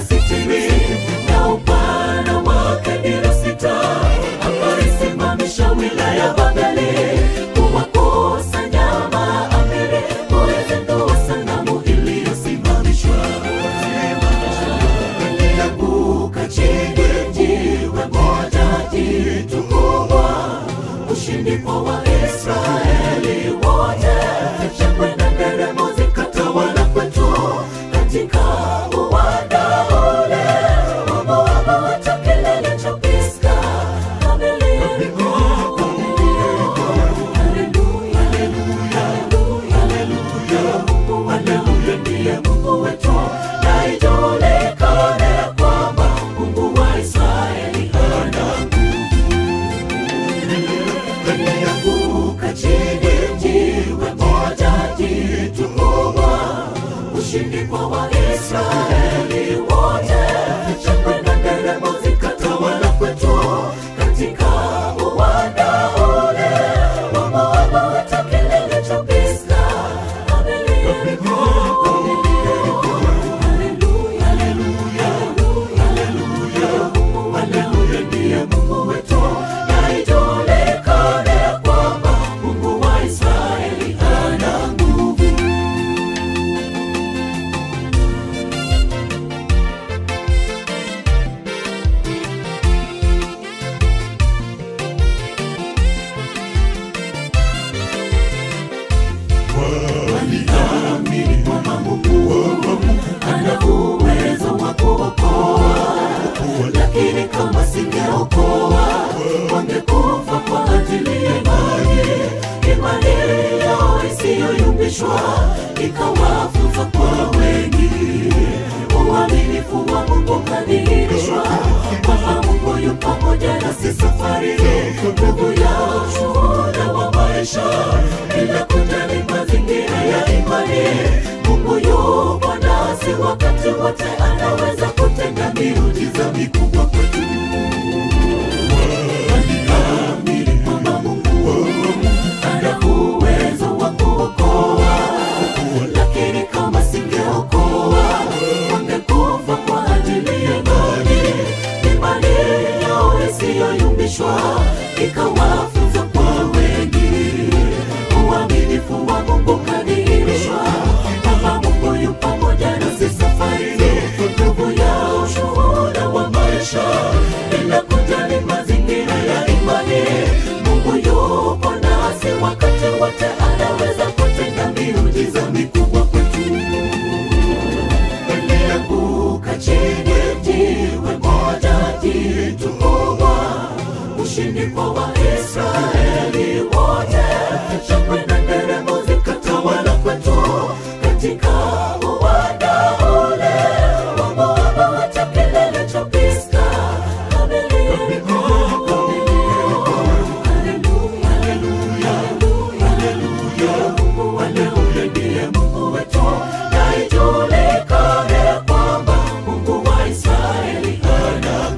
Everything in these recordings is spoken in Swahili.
sitini na upana wake dira sita akaisimamisha wilaya Babeli kuwakusanya maamiri kuizindua sanamu iliyosimamishwa lianguka chini jiwe moja jitu kubwa ushindi kwa Waisraeli wote shangwe na nderemo zikatawala kwetu katika uwanda ule wa Moabu hata kilele cha Pisga Kamili Haleluya, haleluya, haleluya. Mungu, haleluya, ndiye Mungu wetu. Na ijulikane kwamba Mungu wa Israeli hana Lianguka chini jiwe moja jitu kubwa, ushindi kwa Waisraeli wote. Shangwe na nderemo zikatawala kwetu katika uwanda ule wa Moabu hata kilele cha Pisga. Haleluya, haleluya, haleluya. Mungu, haleluya, ndiye Mungu wetu. Na ijulikane kwamba Mungu wa Israeli ana nguvu. waliamini kwamba Mungu ana uwezo wa kuokoa, lakini kama singeokoa wangekufa kwa ajili ya imani. Imani yao isiyoyumbishwa ikawafunza kwa wengi. Uaminifu wa Mungu kadhihirishwa kwamba Mungu yu pamoja nasi safari, nguvu ya ushuhuda wa maisha bila kujali mazingira ya imani. Mungu yupo nasi wakati wote, anaweza kutenda miujiza mikubwa kwetu. Waliamini kwamba Mungu ana uwezo wa kuokoa, lakini kama singeokoa wangekufa kwa ajili ya imani. Imani yao isiyoyumbishwa ikawafunza kwa wengi. Uaminifu wa Mungu kadhihirishwa kwamba Mungu yu pamoja nasi safarini, nguvu ya ushuhuda wa maisha bila kujali mazingira ya imani. Mungu yupo nasi wakati wote, anaweza kutenda miujiza mikubwa kwetu alianguka chini jiwe moja jitu kubwa, ushindi kwa Waisraeli wote. Shangwe na nderemo zikatawala kwetu katika uwanda ule wa Moabu hata kilele cha Pisga. Haleluya, haleluya, haleluya. Mungu, haleluya, ndiye Mungu wetu. Na ijulikane kwamba Mungu wa Israeli ana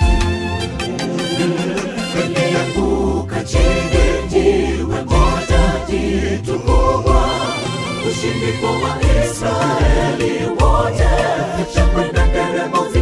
Lianguka chini jiwe moja jitu kubwa, ushindi kwa Waisraeli wote. Shangwe na nderemo